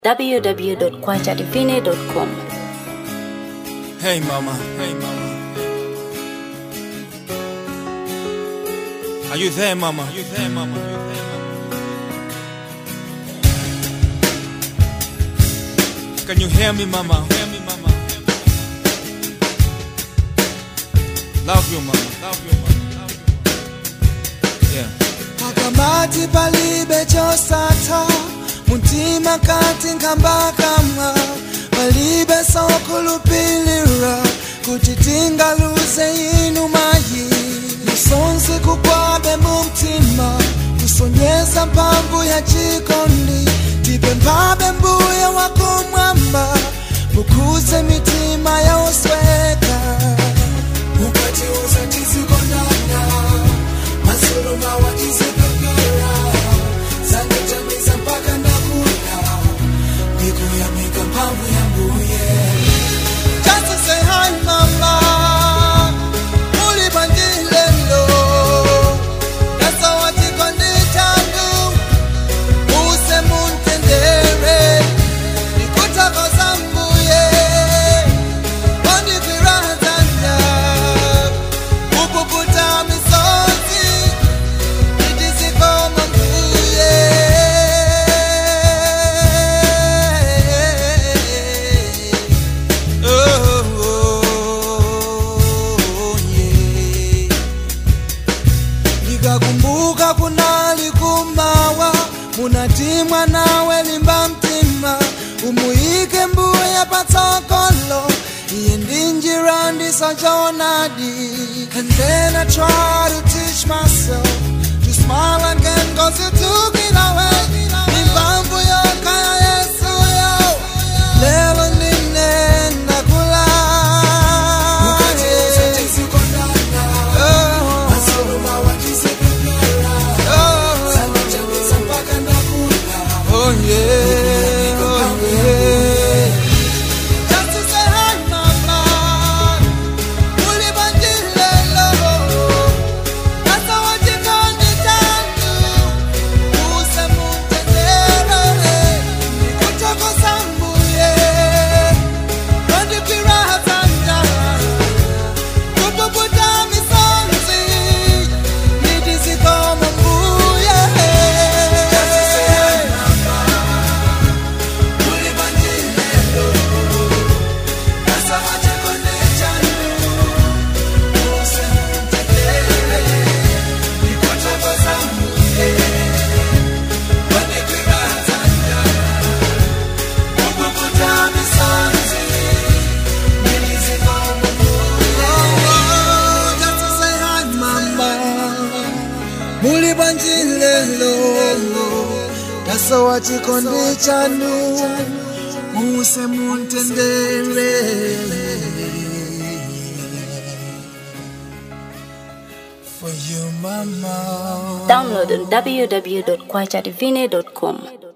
www.kwachadivine.com. Hey mama, hey mama. Are you there, mama? Are you there, mama? Are you there, mama? Can you hear me, mama? Hear me, mama. Love you, mama. Love you, mama. Love you. Yeah. pakamati palibe chosatha mutima kati nkhambakama palibe sokulupilira kuti tingaluze inu mayi misonzi kugwabe mu mtima kusonyeza mphamvu ya chikondi tipemphabe mbuye wakumwamba mukhuze mitima ya osweka mukatiuza tizikondana masuluma watizipepera zangitamiza mpaka ndakula nikuyamika mphamvu ya mbuye Just to say hi mama muli bandilelo That's how I take on the tango Use muntendere Nikutaka zambuye Kondi kirazanya Kukukuta misozi Nitizikoma mbuye Oh, oh, yeah. Nikakumbuka kunali kumawa munatimwa nawe limba mtima umuyike mbuye patsogolo iye ndi njira ndisachoonadi and then I try to teach myself to smile again cause you took it away impamvu yokaya yesu yo lelo ninenda kula Oh yeah, oh yeah. Just to say hi, mama. Ulibandilelo. That's how I take on the tango. Use mutendere. Nikuchoko sambuye. Kondi kirazanja. Kupuputa misonzi. Nidizikoma mbuye. Just to say hi, mama. Ulibandilelo. That's how I take on the tango. Use mutendere. Nikuchoko sambuye. Kondi kirazanja. Kupuputa misonzi. Nidizikoma mbuye. Oh, just to say hi, mama. muli banjilelo tasowa chikondi chanu muse muntendere for you mama Download on www.kwachadivine.com.